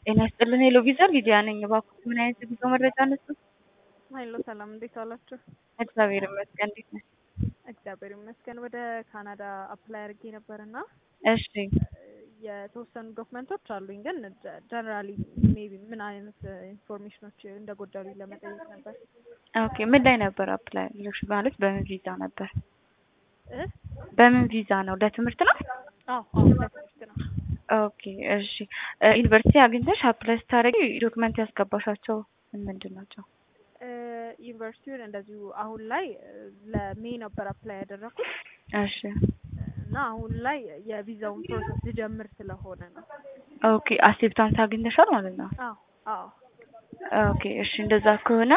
ጤና ይስጥልን ሄሎ ቪዛ ሊዲያ ነኝ። እባክዎት ምን አይነት የጉዞ መረጃ አነሱ? ሀይሎ ሰላም፣ እንዴት ዋላችሁ? እግዚአብሔር ይመስገን። እንዴት ነሽ? እግዚአብሔር ይመስገን። ወደ ካናዳ አፕላይ አድርጌ ነበርና እሺ የተወሰኑ ዶክመንቶች አሉኝ፣ ግን ጀነራሊ ሜቢ ምን አይነት ኢንፎርሜሽኖች እንደጎደሉኝ ለመጠየቅ ነበር። ኦኬ ምን ላይ ነበር አፕላይ ያደረግሽ? ማለት በምን ቪዛ ነበር? እ በምን ቪዛ ነው? ለትምህርት ነው? አዎ አዎ፣ ለትምህርት ነው። ኦኬ እሺ። ዩኒቨርሲቲ አግኝተሽ አፕላይ ስታደርጊ ዶክመንት ያስገባሻቸው ምን ምንድን ናቸው? እ ዩኒቨርሲቲውን እንደዚሁ አሁን ላይ ለሜይ ነበር አፕላይ ያደረኩት እሺ እና አሁን ላይ የቪዛውን ፕሮሰስ ልጀምር ስለሆነ ነው። ኦኬ አክሴፕታንስ አግኝተሻል ማለት ነው? አዎ አዎ ኦኬ እሺ። እንደዛ ከሆነ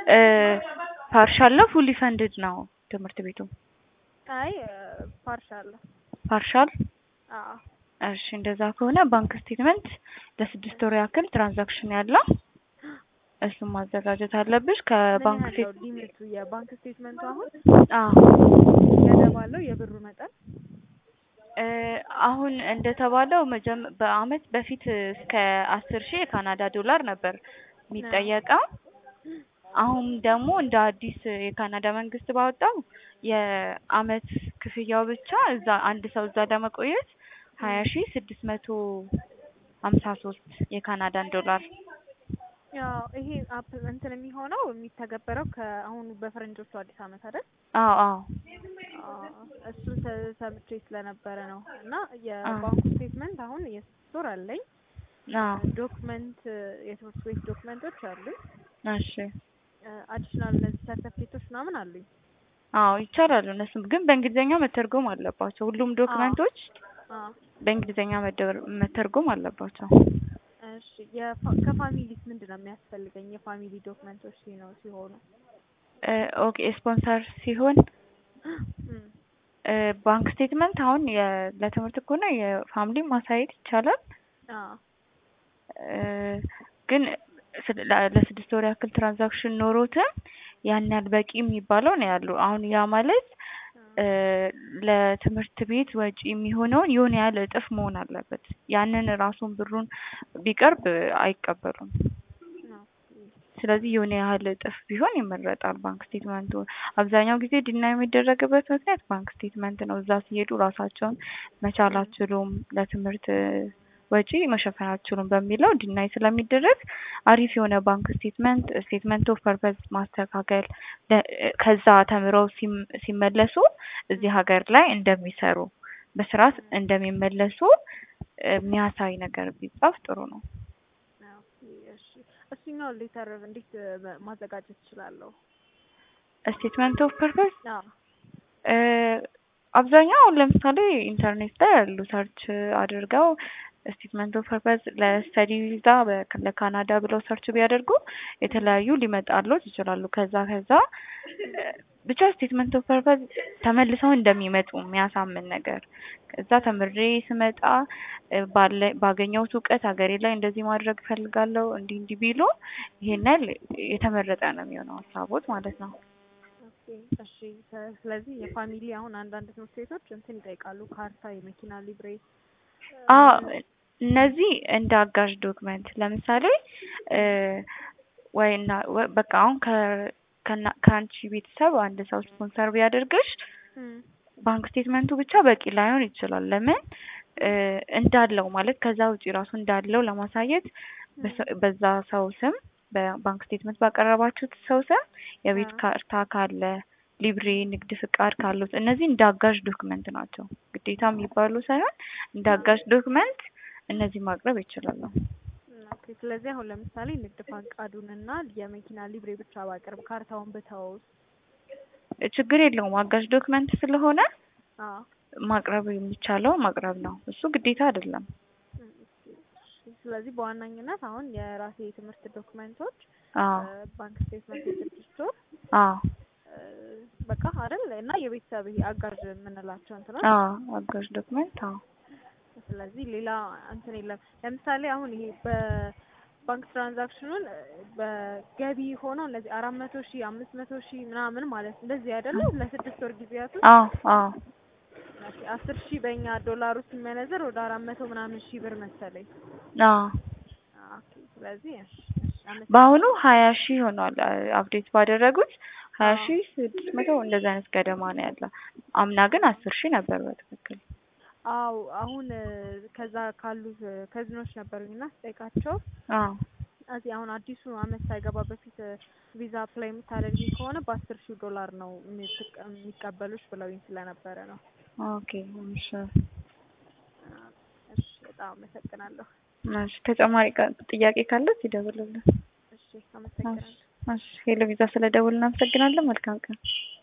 ፓርሻል ነው ፉሊ ፈንድድ ነው ትምህርት ቤቱ? አይ ፓርሻል ነው። ፓርሻል አዎ እሺ እንደዛ ከሆነ ባንክ ስቴትመንት ለስድስት ወር ያክል ትራንዛክሽን ያለው እሱን ማዘጋጀት አለብሽ። ከባንክ ምን ያህል ስቴት ነው ሊሚቱ የባንክ ስቴትመንቱ? አሁን አዎ ገደብ አለው የብሩ መጠን? እ አሁን እንደተባለው መጀመ በአመት በፊት እስከ አስር ሺህ የካናዳ ዶላር ነበር የሚጠየቀው። አሁን ደግሞ እንደ አዲስ የካናዳ መንግስት ባወጣው የአመት ክፍያው ብቻ እዛ አንድ ሰው እዛ ለመቆየት ሀያ ሺህ ስድስት መቶ ሀምሳ ሶስት የካናዳን ዶላር ያው ይሄ አፕ እንትን የሚሆነው የሚተገበረው ከአሁኑ በፈረንጆቹ አዲስ አመት አይደል? አዎ አዎ አዎ፣ እሱን ተ- ሰምቼ ስለነበረ ነው። እና የባንኩ ስቴትመንት አሁን የስድስት ወር አለኝ። አዎ ዶክመንት የትምህርት ቤት ዶክመንቶች አሉኝ። እሺ አዲሽናል እነዚህ ሰርተፊኬቶች ምናምን አሉኝ። አዎ ይቻላሉ። እነሱም ግን በእንግሊዝኛ መተርጎም አለባቸው። ሁሉም ዶክመንቶች አዎ በእንግሊዝኛ መደር- መተርጎም አለባቸው። እሺ የፋ- ከፋሚሊስ ምንድን ነው የሚያስፈልገኝ? የፋሚሊ ዶክመንቶች ሲኖ ሲሆኑ እ ኦኬ ስፖንሰር ሲሆን እም፣ እ ባንክ ስቴትመንት አሁን የ- ለትምህርት ከሆነ የፋሚሊ ማሳየት ይቻላል። አዎ እ ግን ስለ- ለ- ለስድስት ወር ያክል ትራንዛክሽን ኖሮትም ያን ያህል በቂ የሚባለው ነው ያሉ። አሁን ያ ማለት እ ለትምህርት ቤት ወጪ የሚሆነውን የሆነ ያህል እጥፍ መሆን አለበት። ያንን ራሱን ብሩን ቢቀርብ አይቀበሉም። ነው። ስለዚህ የሆነ ያህል እጥፍ ቢሆን ይመረጣል። ባንክ ስቴትመንቱ አብዛኛው ጊዜ ዲና የሚደረግበት ምክንያት ባንክ ስቴትመንት ነው። እዛ ሲሄዱ ራሳቸውን መቻል አትችሉም፣ ለትምህርት ወጪ መሸፈን አትችሉም በሚለው ዲናይ ስለሚደረግ አሪፍ የሆነ ባንክ ስቴትመንት ስቴትመንት ኦፍ ፐርፐዝ ማስተካከል ለ- ከዛ ተምረው ሲም- ሲመለሱ እዚህ ሀገር ላይ እንደሚሰሩ በስርዓት እንደሚመለሱ የሚያሳይ ነገር ቢጻፍ ጥሩ ነው። ኦኬ፣ እሺ እሱኛው ሌተር እንዴት እ ማዘጋጀት እችላለሁ? ስቴትመንት ኦፍ ፐርፐዝ አዎ እ አብዛኛው አሁን ለምሳሌ ኢንተርኔት ላይ ያሉ ሰርች አድርገው ስቴትመንት ኦፍ ፐርፐዝ ለስተዲ ቪዛ በ- ለካናዳ ብለው ሰርች ቢያደርጉ የተለያዩ ሊመጣሉት ይችላሉ። ከዛ ከዛ እ ብቻ ስቴትመንት ኦፍ ፐርፐዝ ተመልሰው እንደሚመጡ የሚያሳምን ነገር ከዛ ተምሬ ስመጣ እ ባለ ባገኘሁት እውቀት ሀገሬ ላይ እንደዚህ ማድረግ እፈልጋለሁ እንዲህ እንዲህ ቢሉ ይሄን ያህል የተመረጠ ነው የሚሆነው ሀሳቦት ማለት ነው። ኦኬ፣ እሺ ሰ- ስለዚህ የፋሚሊ አሁን አንዳንድ ትምህርት ቤቶች እንትን ይጠይቃሉ፣ ካርታ፣ የመኪና ሊብሬ አ እነዚህ እንደ አጋዥ ዶክመንት ለምሳሌ እ ወይ እና ወ- በቃ አሁን ከ ከና- ከአንቺ ቤተሰብ አንድ ሰው ስፖንሰር ቢያደርግሽ እም፣ ባንክ ስቴትመንቱ ብቻ በቂ ላይሆን ይችላል። ለምን እ እንዳለው ማለት ከዛ ውጪ ራሱ እንዳለው ለማሳየት በሰ- በዛ ሰው ስም በባንክ ስቴትመንት ባቀረባችሁት ሰው ስም የቤት አዎ። ካርታ ካለ ሊብሬ፣ ንግድ ፍቃድ ካሉት እነዚህ እንደ አጋዥ ዶክመንት ናቸው። ግዴታ የሚባሉ ሳይሆን እንደ አጋዥ ዶክመንት እነዚህ ማቅረብ ይችላሉ። ኦኬ፣ ስለዚህ አሁን ለምሳሌ ንግድ ፈቃዱንና የመኪና ሊብሬ ብቻ ባቀርብ ካርታውን ብተውስ? ችግር የለውም። አጋዥ ዶክመንት ስለሆነ አዎ ማቅረብ የሚቻለው ማቅረብ ነው። እሱ ግዴታ አይደለም። እም፣ እሺ፣ ስለዚህ በዋናኝነት አሁን የራሴ የትምህርት ዶክመንቶች አዎ እ ባንክ ስቴትመንት የስድስት ወር አዎ እ በቃ አይደል እና የቤተሰብ ይሄ አጋዥ የምንላቸው እንትኖች አዎ አጋዥ ዶክመንት አዎ ስለዚህ ሌላ እንትን የለም። ለምሳሌ አሁን ይሄ በባንክ ትራንዛክሽኑን እ በገቢ ሆኖ እነዚህ አራት መቶ ሺህ አምስት መቶ ሺህ ምናምን ማለት እንደዚህ አይደለም ለስድስት ወር ጊዜያት ውስጥ አዎ አዎ ኦኬ፣ አስር ሺህ በእኛ ዶላሩ ሲመነዘር ወደ አራት መቶ ምናምን ሺህ ብር መሰለኝ። አዎ ኦኬ ስለዚህ እሺ፣ እሺ፣ አመሰግናለሁ። በአሁኑ ሀያ ሺህ ሆኗል አፕዴት ባደረጉት ሀያ አዎ። ሺህ ስድስት መቶ እንደዚህ አይነት ገደማ ነው ያለው። አምና ግን አስር ሺህ ነበር በትክክል። አዎ አሁን እ፣ ከዛ ካሉት እ፣ ከዝኖች ነበሩኝና ስጠይቃቸው አዎ እዚህ አሁን አዲሱ አመት ሳይገባ በፊት እ፣ ቪዛ አፕላይ የምታደርጊ ከሆነ በአስር ሺህ ዶላር ነው የምትቀ- የሚቀበሉሽ ብለውኝ ስለነበረ ነው። ኦኬ እሺ እሺ በጣም አመሰግናለሁ። እሺ ተጨማሪ ቃ- ጥያቄ ካለ ይደውልልን። እሺ አመሰግናለሁ። እሺ ሄሎ ቪዛ ስለደውል እናመሰግናለን። መልካም ቀን።